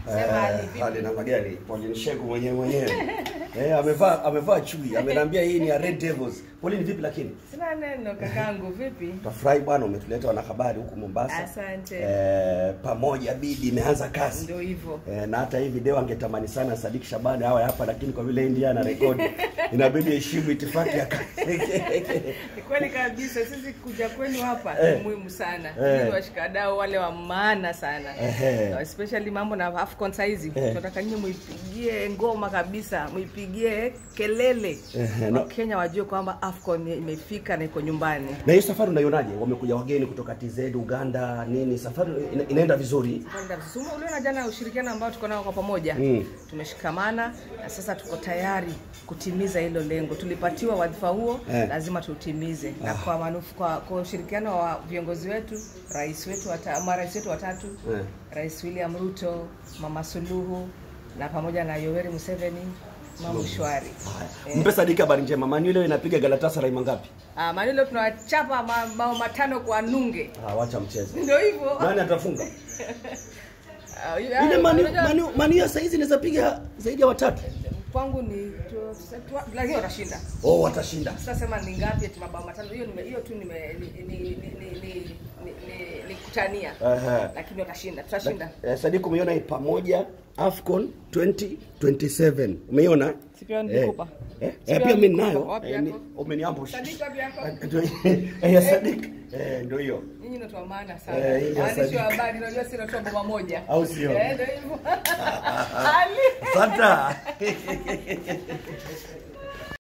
Sema Ali, vipi? hali namna gani? Pauline Shegu mwenyewe mwenyewe. eh, amevaa amevaa chui. Ameniambia hii ni ya Red Devils. Pauline vipi lakini? Sina neno kakangu, vipi? Tafurahi bwana umetuleta wanahabari huku Mombasa. Asante. Eh, pamoja bidi imeanza kazi. Ndio hivyo. Eh, na hata hii video angetamani sana Sadik Shabani awe hapa lakini kwa vile India ana rekodi inabidi heshimu itifaki ya kazi. Ni kweli kabisa, sisi kuja kwenu hapa Eh. ni muhimu sana. Eh. Ni washikadau wale wa maana sana. Ehe. Especially mambo na Afcon saizi. Eh. Tunataka nyinyi muipigie ngoma kabisa, muipigie kelele. Ehe, no. Wakenya wajue kwamba Afcon imefika na iko nyumbani. Na hiyo safari unaionaje? Wamekuja wageni kutoka TZ, Uganda, nini? Safari ina, inaenda vizuri? Sumu uliona jana ushirikiano ambao tuko nao kwa pamoja Mm. tumeshikamana na sasa tuko tayari kutimiza hilo lengo. Tulipatiwa wadhifa huo Eh. lazima tutimize, na kwa manufu, kwa, kwa ushirikiano wa viongozi wetu, rais wetu wata, marais wetu watatu Eh. Rais William Ruto, Mama Suluhu na pamoja na Yoweri Museveni, mambo shwari. Haya. Mpe Sadik habari njema. Manu leo inapiga Galatasaray mangapi? Ah, manilo tunawachapa mabao matano kwa nunge, Ah, wacha mchezo. ndio hivyo. Nani atafunga? Ah, Ile Manu unajua- Manu Manu ya saizi inaweza piga zaidi ya watatu. kwangu ni tu- tu- lakini watashinda. Oh, watashinda. Sitasema ni ngapi eti mabao matano. Hiyo nime hiyo tu nime ni ni ni ni ni, ni, ni, ni kutania. Aha. Lakini watashinda. Tutashinda. Eh, Sadik umeiona hii pamoja Afcon 2027. Umeiona? Sikia nilikupa. Eh, eh, Sikia pia mimi nilikupa. ninayo. Wapi Eh, ni- yako? Umeniambush. Sadik wapi yako? Ndio eh, ya Sadik. Eh, ndio hiyo. Nyinyi ndio wa maana Eh, sana. hii ya Yaani Sadik. sio habari, unajua si natoa bomba moja. Au sio? Eh, ndio hivyo. Ali. Asante.